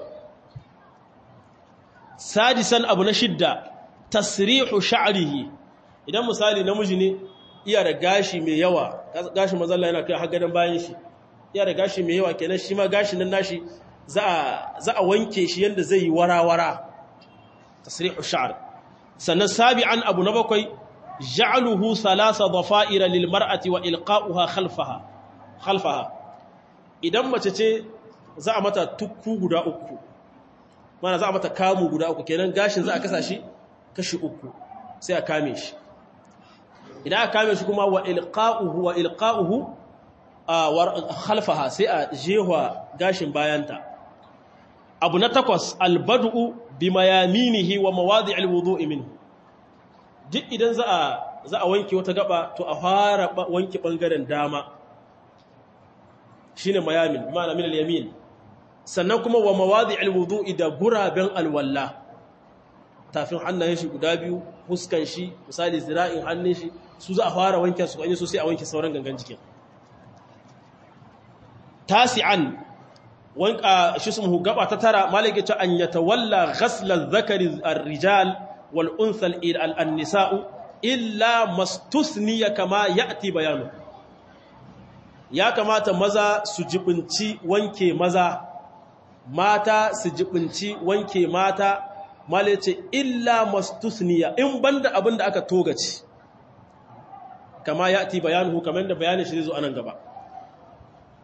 sadisan abu na shidda tasrihu sha'rihi idan misali namiji ne iya da gashi mai yawa gashi mazalla yana kai har gadan bayan shi iya da gashi mai yawa kenan shi ma gashi nan nashi za a za a wanke shi yanda zai yi warawara tasrihu sha'r sannan sabi'an abu na bakwai ja'aluhu thalatha dhafa'ira lil mar'ati wa ilqa'uha khalfaha khalfaha idan mace ce za a mata tukku guda uku mana za a mata kamu guda uku kenan gashin za a kasa shi kashi uku sai a kame shi idan aka kame shi kuma wa ilqa'uhu wa ilqa'uhu khalfaha sai a jehwa gashin bayanta abu na takwas albad'u bi mayaminihi wa mawadi'il wudu'i minhu duk idan za a za a wanke wata gaba to a fara wanke bangaren dama shine mayamin ma'ana min al-yamin sannan kuma wa mawadi'il wudu'i da guraben alwalla tafin hannayen shi guda biyu huskan shi misali zira'in hannun shi su za a fara wanke su kanye su sai a wanke sauran gangan jikin tasi'an wanka shi su mu gaba ta tara malaka ce an yatawalla ghasl adh-dhakari ar-rijal wal untha al-nisa'u illa mastusniya kama ya'ti bayanu ya kamata maza su jibinci wanke maza mata su jibinci wanke mata mala ce illa mastusniya in banda abin da aka togaci kama ya ti bayanuhu kamar da bayanin shi zai zo anan gaba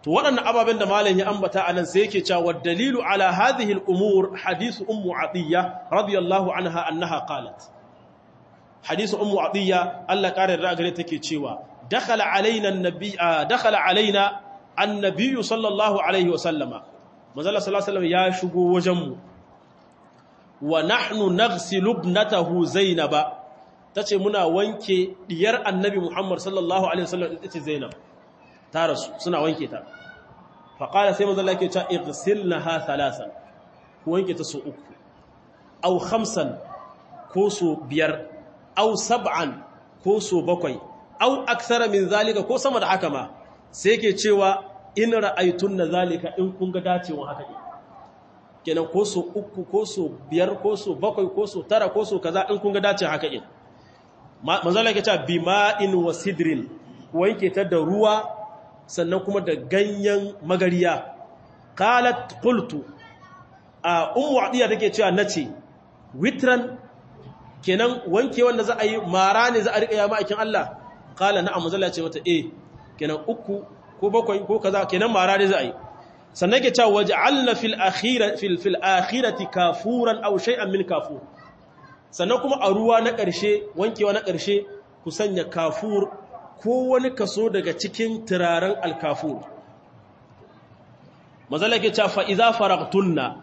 to waɗannan ababen da malam ya ambata anan sai yake cewa dalilu ala hadhihi al-umur hadithu ummu atiyya radiyallahu anha annaha qalat hadithu ummu atiyya Allah kare da gare take cewa dakhala alaina an-nabi dakhala alaina an-nabiy sallallahu alaihi wa sallama manzo sallallahu alaihi wasallam ya shigo wajen mu wa nahnu naghsilu ibnatahu zainaba tace muna wanke diyar annabi Muhammad sallallahu alaihi wasallam ita ce Zainab ta rasu suna wanke ta faƙala sai mazala ke cewa igsilnaha thalathan ku wanke ta so uku aw khamsan ko so biyar aw sab'an ko so bakwai aw aksara min zalika ko sama da haka ma sai ke cewa in ra'aytunna zalika in kun ga dacewa haka ne kenan ko so uku ko so biyar ko so bakwai ko so tara ko so kaza in kun ga dacewa haka ne manzala ke cewa bima'in wa sidrin wanke ta da ruwa sannan kuma da ganyen magariya qalat qultu a ummu adiya take cewa nace witran kenan wanke wanda za a yi mara ne za a rika ya ma'aikin Allah qala na'am zalla ce mata eh kenan uku ko bakwai ko kaza kenan mara ne za a yi sannan ke cewa waj'alna fil akhirati fil fil akhirati kafuran aw shay'an min kafur sannan kuma a ruwa na ƙarshe wankewa na ƙarshe ku sanya kafur ko wani kaso daga cikin turaren alkafur mazala ke cewa fa'iza faragtunna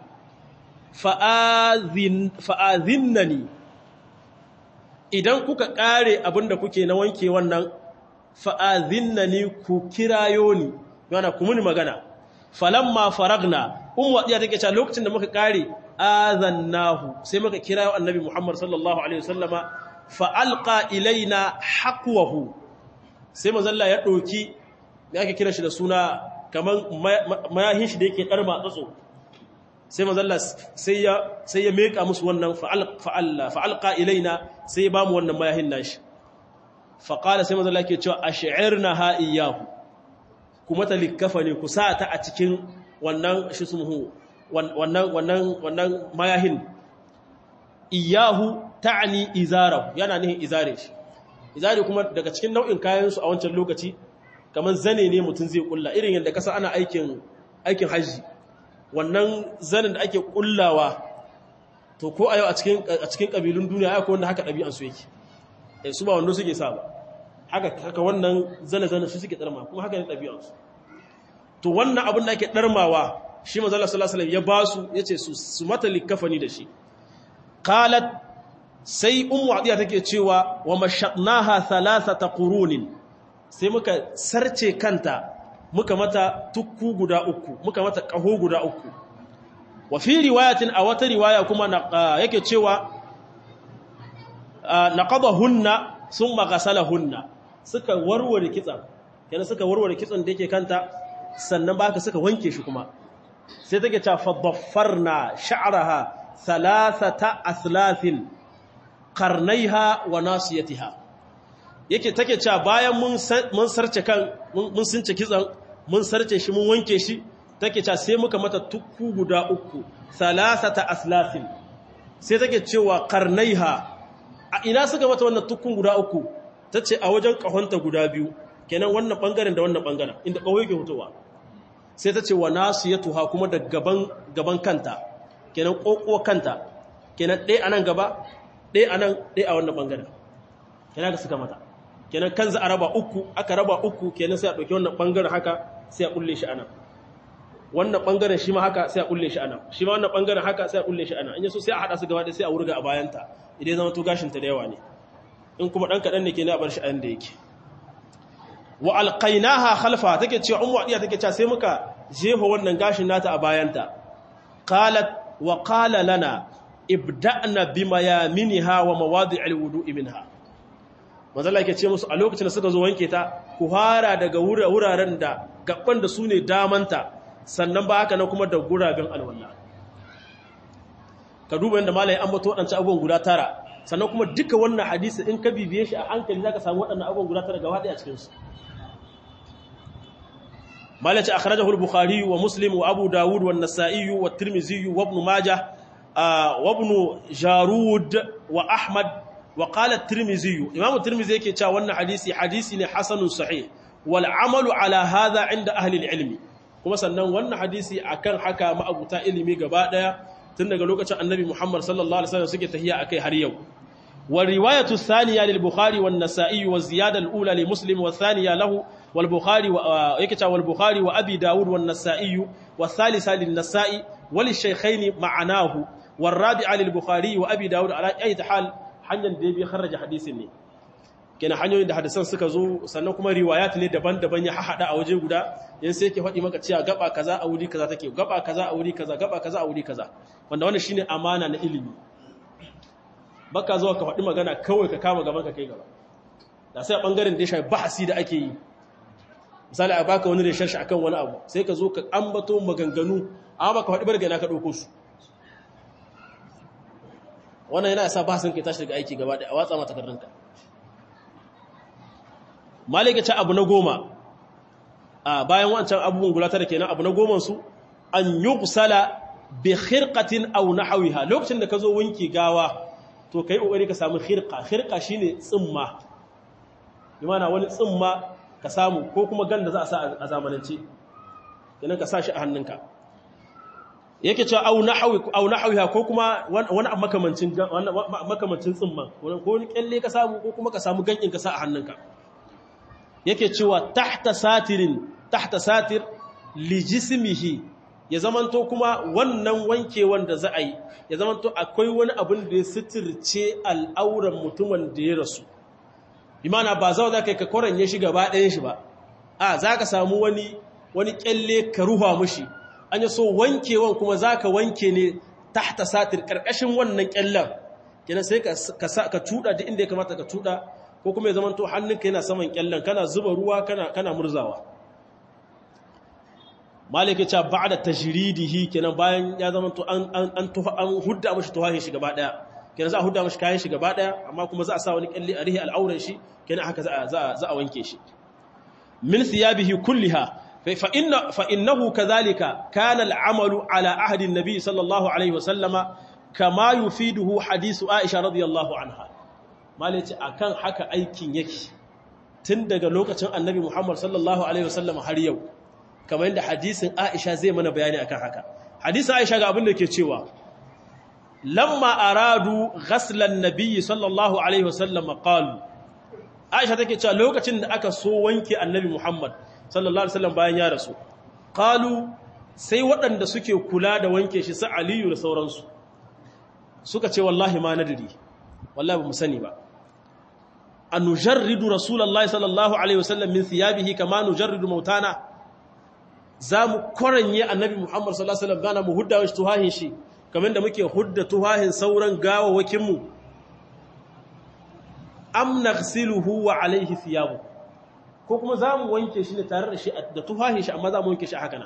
fa'azinnani idan kuka ƙare abinda kuke na wanke wannan fa'azinnani ku kirayo ni yana kumuni magana falamma faragna un waɗiya take cewa lokacin da muka ƙare azannahu sai muka kirayo annabi muhammad sallallahu alaihi wasallama fa'alƙa ilaina haƙwahu sai mazalla ya ɗauki da ake kira shi da suna kamar mayahin shi da yake ɗarma tsatso sai mazalla sai ya meka musu wannan fa'alƙa ilaina sai ya ba mu wannan mayahin nashi faƙala sai mazalla ke cewa a shi'ir na ha'iyahu kuma ta likafa ne ku sa ta a cikin wannan shi sumuhu wannan mayahin iyahu ta'ani izarahu yana nihin izare shi izari kuma daga cikin nau'in kayansu a wancan lokaci kamar zane ne mutum zai kulla irin yadda kasa ana aikin aikin haji wannan zanen da ake kullawa to ko a yau a cikin a cikin kabilun duniya akwai wanda haka ɗabi'an su yake eh su ba wanda suke sa ba haka haka wannan zane zane su suke darma kuma haka ne ɗabi'an su to wannan abin da ake darmawa shi manzo Allah sallallahu alaihi wasallam ya ba su yace su su mata likafani da shi qalat sai ummu adiya take cewa wa mashaqnaha thalathata qurunin sai muka sarce kanta muka mata tukku guda uku muka mata kaho guda uku wa fi riwayatin a wata riwaya kuma yake cewa naqadahunna thumma ghasalahunna suka warware kitsan kenan suka warware kitsan da yake kanta sannan ba ka suka wanke shi kuma sai take ta fadaffarna sha'raha thalathata aslafin qarnaiha wa nasiyatiha yake take cewa bayan mun mun sarce kan mun sunce kitsan mun sarce shi mun wanke shi take cewa sai muka mata tukku guda uku thalathata aslafin sai take cewa qarnaiha a ina suka mata wannan tukkun guda uku tace a wajen kahonta guda biyu kenan wannan bangaren da wannan bangaren inda kawo yake fitowa sai ta ce wa nasiyatuha kuma da gaban gaban kanta kenan kokko kanta kenan ɗaya anan gaba ɗaya anan ɗaya a wannan bangaren kenan ka suka mata kenan kan za a raba uku aka raba uku kenan sai a ɗauki wannan bangaren haka sai a kulle shi anan wannan bangaren shi ma haka sai a kulle shi anan shi ma wannan bangaren haka sai a kulle shi anan in yaso sai a hada su gaba ɗaya sai a wurga a bayanta idan zama to gashin ta da yawa ne in kuma dan kadan ne kenan a bar shi a yanda yake wa alqainaha khalfa take cewa ummu adiya take cewa sai muka jefa wannan gashin nata a bayanta qalat wa qala lana ibda'na bima yaminha wa mawadi'il wudu'i minha manzo Allah yake ce musu a lokacin da suka zo wanke ta ku hara daga wuraren da gaban da su ne damanta sannan ba haka na kuma da guraben alwala ka duba yadda malai an bato waɗancan abubuwan guda tara sannan kuma duka wannan hadisi in ka bibiye shi a hankali zaka samu waɗannan abubuwan guda tara gaba ɗaya a cikin su malai ce akhrajahu al-bukhari wa muslim wa abu dawud wa an-nasa'i wa at-tirmidhi wa ibn majah wa ibn jarud wa ahmad wa qala at-tirmidhi imam at-tirmidhi yake cewa wannan hadisi hadisi ne hasanun sahih wal amalu ala hadha inda ahli al-ilmi kuma sannan wannan hadisi akan haka ma'abuta ilimi gaba daya tun daga lokacin annabi Muhammad sallallahu alaihi wasallam suke tahiya akai har yau wa riwayatu thaniya lil bukhari wan nasa'i wa ziyada al ula li muslim wa thaniya lahu wal bukhari wa yake ta wal bukhari wa abi daud wan nasa'i wa thalitha lin nasa'i wa lil shaykhayn ma'anahu wal rabi'a lil bukhari wa abi daud ala ayyi hal hanyar da bi kharraja hadisin ne kenan hanyoyin da hadisan suka zo sannan kuma riwayat ne daban-daban ya hahada a waje guda yan sai yake faɗi maka cewa gaba kaza a wuri kaza take gaba kaza a wuri kaza gaba kaza a wuri kaza wanda wannan shine amana na ilimi baka zuwa ka faɗi magana kawai ka kama gaban ka kai gaba da sai a bangaren da ya shafi bahasi da ake yi misali a baka wani reshen shi akan wani abu sai ka zo ka ambato maganganu amma baka faɗi bargana ka ɗauko su wannan yana sa bahasin kai tashi daga aiki gaba da a watsa mata takardunka malika ce abu na goma a bayan wancan abubuwan guda tara kenan abu na goman su an yuqsala bi khirqatin aw nahwiha lokacin da ka zo wanki gawa to kai kokari ka samu khirqa khirqa shine tsimma imana wani tsimma ka samu ko kuma ganda za a sa a zamanance kenan ka sa shi a hannunka yake cewa aw nahwi aw nahwiha ko kuma wani makamancin makamancin tsimman ko wani kyalle ka samu ko kuma ka samu gankin ka sa a hannunka yake cewa tahta satirin tahta satir li jismihi ya zamanto kuma wannan wanke wanda za a yi ya zamanto akwai wani abin da ya sitirce al'auran mutumin da ya rasu imana ba za ka ka koranye shi gaba ɗayan shi ba a za ka samu wani wani kyalle ka ruha mushi an yi so wankewan kuma za ka wanke ne tahta satir ƙarƙashin wannan kyallen kenan sai ka tuɗa da inda ya kamata ka tuɗa ko kuma ya zama to hannunka yana saman kyallen kana zuba ruwa kana kana murzawa malike cha ba'da tajridihi kenan bayan ya zama to an an an tuha an hudda mishi tuhahin shi gaba daya kenan za a hudda mishi kayan shi gaba daya amma kuma za a sa wani kyalle a rihi al'auran shi kenan haka za a za a wanke shi min thiyabihi kulliha fa inna fa innahu kadhalika kana al'amalu ala ahdi an-nabi sallallahu alaihi wa sallama kama yufiduhu hadithu aisha radiyallahu anha malici akan haka aikin yake tun daga lokacin annabi Muhammad sallallahu alaihi wasallam har yau kamar yadda hadisin Aisha zai mana bayani akan haka hadisin Aisha ga abin da ke cewa lamma aradu ghaslan nabiyyi sallallahu alaihi wasallam qalu Aisha take cewa lokacin da aka so wanke annabi Muhammad sallallahu alaihi wasallam bayan ya rasu qalu sai waɗanda suke kula da wanke shi su Aliyu da sauransu suka ce wallahi ma nadiri wallahi ba mu sani ba an nujarridu rasulullahi sallallahu alaihi wasallam min thiyabihi kama nujarridu mautana zamu koranye annabi muhammad sallallahu alaihi wasallam bana mu hudda shi tuhahin shi kamar da muke hudda tuhahin sauran gawawakin mu am naghsiluhu wa alaihi thiyabu ko kuma zamu wanke shi ne tare da shi da tuhahin shi amma zamu wanke shi haka nan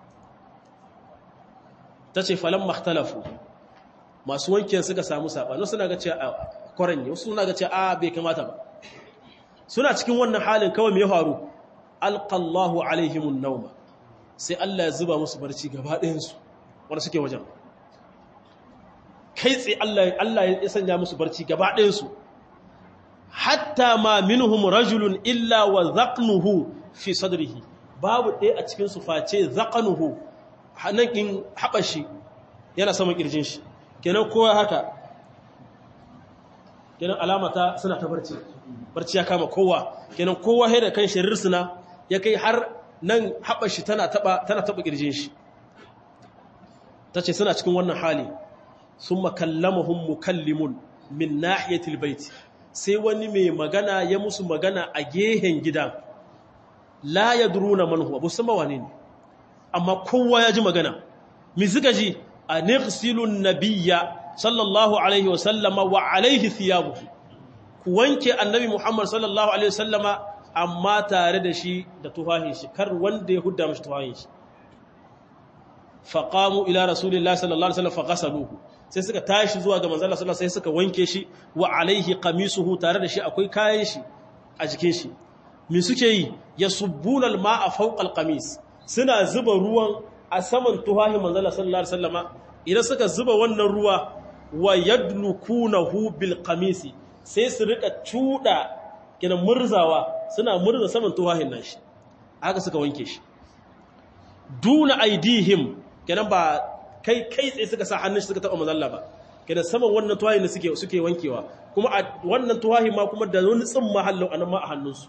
tace falam makhtalafu masu wanke suka samu sabani suna ga cewa koranye wasu suna ga cewa a bai kamata ba suna cikin wannan halin kawai mai faru alqallahu alaihimun nauma sai Allah ya zuba musu barci gaba ɗayan su wanda suke wajen kai tsaye Allah Allah ya sanya musu barci gaba ɗayan su hatta ma minhum rajulun illa wa zaqnuhu fi sadrihi babu ɗaya a cikin su face zaqnuhu hanakin habashi yana saman kirjin shi kenan kowa haka kenan alamata suna ta barci barci ya kama kowa kenan kowa haida kan shirirsuna ya kai har nan haɓar shi tana taɓa tana taɓa ƙirjin shi ta ce suna cikin wannan hali sun makallamahun mukallimun min nahiyatil baiti sai wani mai magana ya musu magana a gehen gidan la ya duruna manhu abu sama wane ne amma kowa ya ji magana mi suka ji a nirsilun nabiya sallallahu alaihi wasallama wa alaihi thiyabuhu ku wanke annabi Muhammad sallallahu alaihi wasallama amma tare da shi da tufahin shi kar wanda ya hudda mashi tufahin shi faqamu ila rasulillahi sallallahu alaihi wasallam faghasaluhu sai suka tashi zuwa ga manzon Allah sallallahu alaihi sai suka wanke shi wa alaihi qamisuhu tare da shi akwai kayan shi a jikin shi me suke yi yasubbuna alma'a fawqa alqamis suna zuba ruwan a saman tufahin manzon Allah sallallahu alaihi wasallama idan suka zuba wannan ruwa wa yadlukunahu bil qamisi sai su rika cuda kina murzawa suna murza saman tuwahin nashi haka suka wanke shi duna aidihim kenan ba kai kai tsaye suka sa hannun suka taba manzalla ba kenan saman wannan tuwahi ne suke suke wankewa kuma a wannan tuwahi ma kuma da wani tsin mahallau anan ma a hannunsu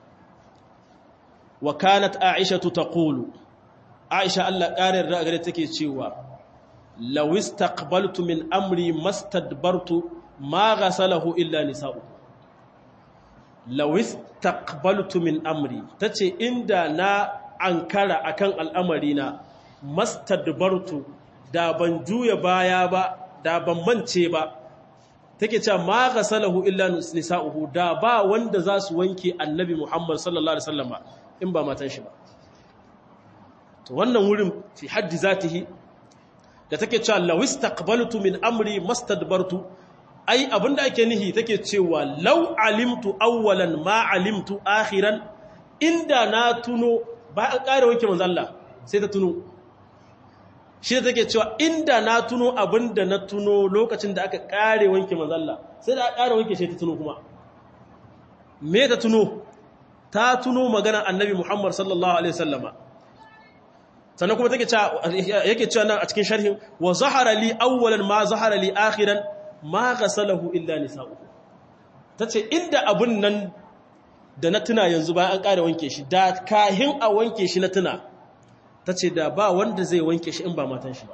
wa kanat aishatu taqulu aisha Allah ƙarin da gare take cewa law istaqbaltu min amri mastadbartu ma ghasalahu illa nisa'u law istaqbaltu min amri tace inda na ankara akan al'amari na mastadbartu da ban juya baya ba da ban mance ba take cewa ma ghasalahu illa nisa'uhu da ba wanda za su wanke annabi Muhammad sallallahu alaihi wasallam in ba matan shi ba to wannan wurin fi haddi zatihi da take cewa law istaqbaltu min amri mastadbartu ai abinda ake nihi take cewa law alimtu awwalan ma alimtu akhiran inda na tuno ba an kare wanke manzo Allah sai ta tuno shi da take cewa inda na tuno abinda na tuno lokacin da aka kare wanke manzo Allah sai da aka kare wanke shi ta tuno kuma me ta tuno ta tuno maganar annabi Muhammad sallallahu alaihi wasallama sannan kuma take cewa yake cewa nan a cikin sharhin wa zahara li awwalan ma zahara li akhiran ma ghasalahu illa nisa'u tace inda abun nan da na tuna yanzu bayan an kare wanke shi da kahin a wanke shi na tuna tace da ba wanda zai wanke shi in ba matan shi ba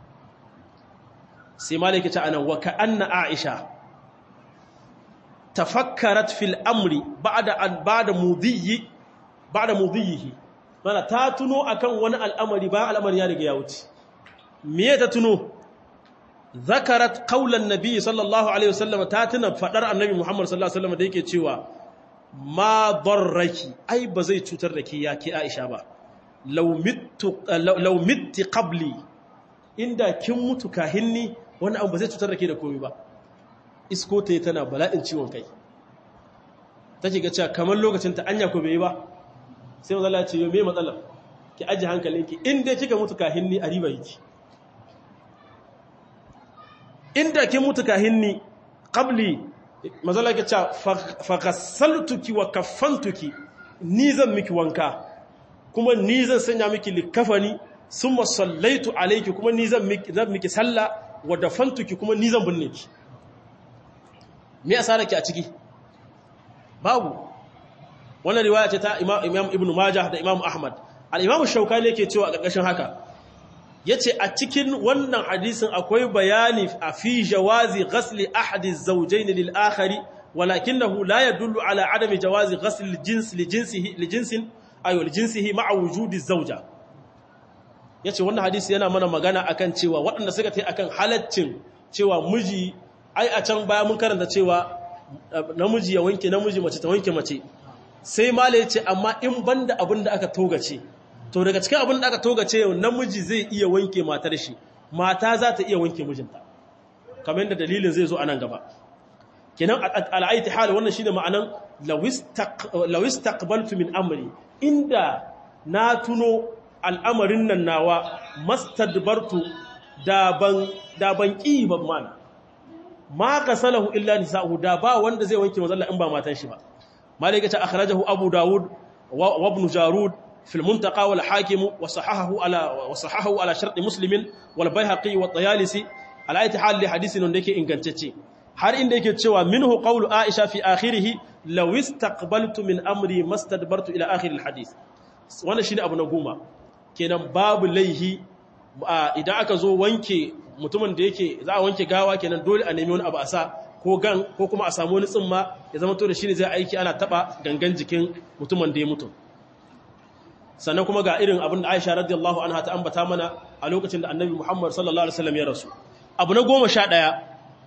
sai malaka ta anan wa ka anna aisha tafakkarat fil amri ba'da an ba'da mudhiyi ba'da mudhiyihi mana ta tuno akan wani al'amari ba al'amari ya riga ya wuce me ta tuno zakarat qaulan nabi sallallahu alaihi wasallam ta tuna fadar annabi muhammad sallallahu alaihi wasallam da yake cewa ma darraki ai ba zai cutar da ke ya ke aisha ba law mittu law mitti qabli inda kin mutu kahinni wani abu ba zai cutar da ke da komai ba isko ta tana bala'in ciwon kai take ga cewa kamar lokacin ta anya ko bai ba sai mazala ce yau mai matsalar ki aji hankalinki inda kika mutu kahinni a riba yake inda kin mutu kahinni qabli mazala ke ce faghassaltuki wa kaffantuki ni zan miki wanka kuma ni zan sanya miki likafani summa sallaitu alayki kuma ni zan miki zan miki salla wa dafantuki kuma ni zan binne ki me asaraki a ciki babu wannan riwaya ce ta Imam Ibn Majah da Imam Ahmad al-Imam Shawkani yake cewa a ƙarƙashin haka yace a cikin wannan hadisin akwai bayani a fi jawazi ghasli ahadi az-zawjayn lil akhari walakinahu la yadullu ala adami jawazi ghasl al-jins li jinsihi li jinsin ayo li jinsihi ma'a wujudi az-zawja yace wannan hadisi yana mana magana akan cewa waɗanda suka tai akan halaccin cewa miji ai a can baya mun karanta cewa namiji ya wanke namiji mace ta wanke mace sai mala ya ce amma in banda abin da aka togace to daga cikin abin da aka togace yau namiji zai iya wanke matar shi mata za ta iya wanke mijinta kamar yadda dalilin zai zo a nan gaba kenan al'aiti hal wannan shine ma'anan lawis taqbaltu min amri inda na tuno al'amarin nan nawa mastadbartu da ban da ban ki ba mana ma qasalahu illa nisa'u da ba wanda zai wanke mazalla in ba matan shi ba مالك أخرجه أبو داود وابن جارود في المنتقى والحاكم وصححه على وصححه على شرط مسلم والبيهقي والطيالسي على أي حال لحديث نندك إن كنتشي har inda yake cewa minhu qawlu Aisha fi akhirih law istaqbaltu min amri mastadbartu ila akhir alhadith wannan shine abu na goma kenan babu laihi idan aka zo wanke mutumin da yake za a wanke gawa kenan dole a nemi wani abu a sa ko gan ko kuma a samu wani tsimma ya zama to da shi ne zai aiki ana taba gangan jikin mutumin da ya mutu sannan kuma ga irin abin da Aisha radiyallahu anha ta ambata mana a lokacin da Annabi Muhammad sallallahu alaihi wasallam ya rasu abu na goma sha ɗaya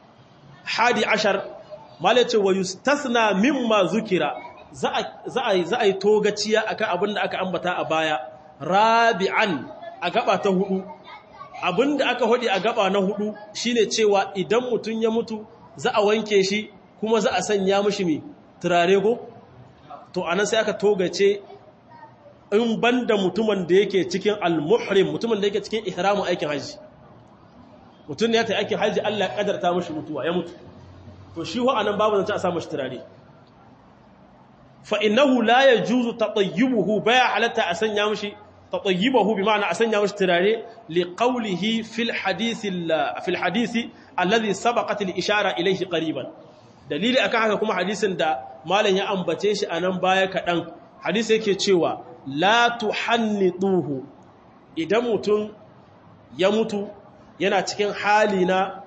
hadi ashar malai ce wa yustasna mimma zukira za a za a yi togaciya akan abin da aka ambata a baya rabi'an a gaba ta hudu abin da aka hodi a gaba na hudu shine cewa idan mutum ya mutu za a wanke shi kuma za a sanya mishi mi turare ko to anan sai aka togace in banda mutumin da yake cikin al-muhrim mutumin da yake cikin ihramu aikin haji mutum ne ya ta aikin haji Allah ya kadarta mishi mutuwa ya mutu to shi ho anan babu zance a sa mishi turare fa innahu la yajuzu tatayyubuhu baya halatta a sanya mishi tatayyibahu bi ma'ana a sanya mashi turare li qawlihi fil hadith fil hadith alladhi sabaqat al ishara ilayhi qariban dalili akan haka kuma hadisin da malam ya ambace shi anan baya kadan hadisi yake cewa la tuhannituhu idan mutum ya mutu yana cikin hali na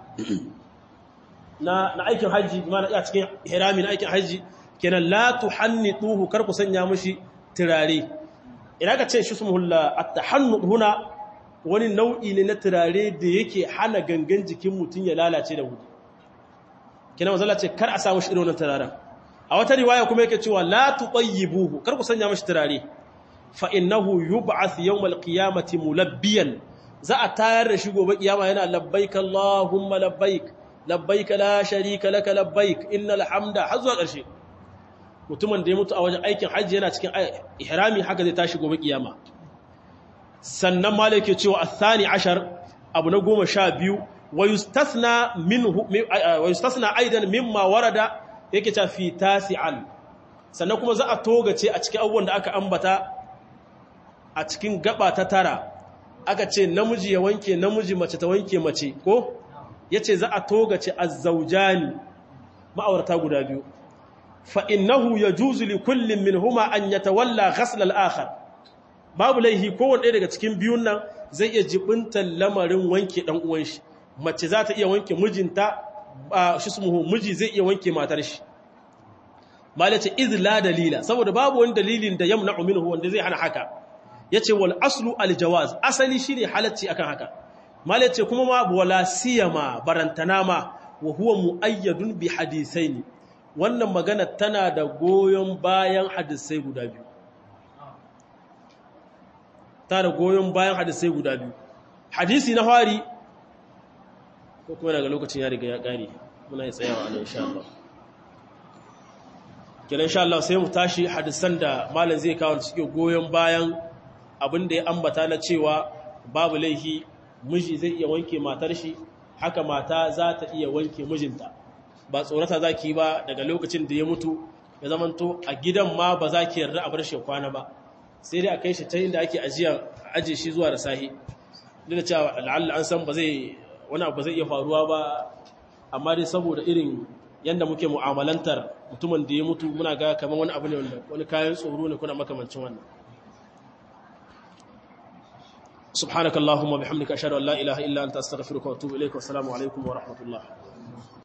na aikin haji mana ya cikin hirami na aikin haji kenan la tuhannituhu kar ku sanya mishi turare idan ka ce shi sumulla at-tahannud huna wani nau'i ne na turare da yake hana gangan jikin mutum ya lalace da wuri kenan manzo ce kar a sa mishi irin wannan turaren a wata riwaya kuma yake cewa la tutayyibuhu kar ku sanya mishi turare fa innahu yub'ath yawm al-qiyamati mulabbiyan za a tayar da shi gobe kiyama yana labbaik allahumma labbaik labbaik la sharika laka labbaik innal hamda har zuwa ƙarshe mutumin da ya mutu a wajen aikin hajji yana cikin ihrami haka zai tashi gobe kiyama sannan ma yake cewa athani ashar abu na goma sha biyu wa yustasna minhu wa yustasna aidan mimma warada yake ta fi tasi'an sannan kuma za a togace a cikin abubuwan da aka ambata a cikin gaba ta tara aka ce namiji ya wanke namiji mace ta wanke mace ko yace za a togace azzaujani ma'aurata guda biyu fa innahu yajuzu li kullin minhuma an yatawalla ghasl al-akhar babu laihi kowanne daga cikin biyun nan zai iya jibinta lamarin wanke dan uwan shi mace za ta iya wanke mijinta shi sumuhu miji zai iya wanke matar shi malace iz la dalila saboda babu wani dalilin da yamna'u minhu wanda zai hana haka yace wal aslu al jawaz asali shine halacci akan haka malace kuma ma wala siyama barantana ma wa huwa muayyadun bi hadithaini wannan magana tana da goyon bayan hadisai guda biyu ta da goyon bayan hadisai guda biyu hadisi na fari ko kuma daga lokacin ya riga ya kare muna yi tsayawa nan insha Allah kenan insha Allah sai mu tashi hadisan da malam zai kawo suke goyon bayan abin da ya ambata na cewa babu laihi miji zai iya wanke matar shi haka mata za ta iya wanke mijinta ba tsorata za ki ba daga lokacin da ya mutu ya zamanto a gidan ma ba za ki yarda a bar shi kwana ba sai dai a kai shi ta inda ake ajiya aje shi zuwa da sahi duk da cewa la'alla an san ba zai wani abu zai iya faruwa ba amma dai saboda irin yanda muke mu'amalantar mutumin da ya mutu muna ga kamar wani abu ne wanda wani kayan tsoro ne kuna makamancin wannan سبحانك اللهم وبحمدك أشهد أن لا إله إلا أنت أستغفرك وأتوب إليك والسلام عليكم ورحمة الله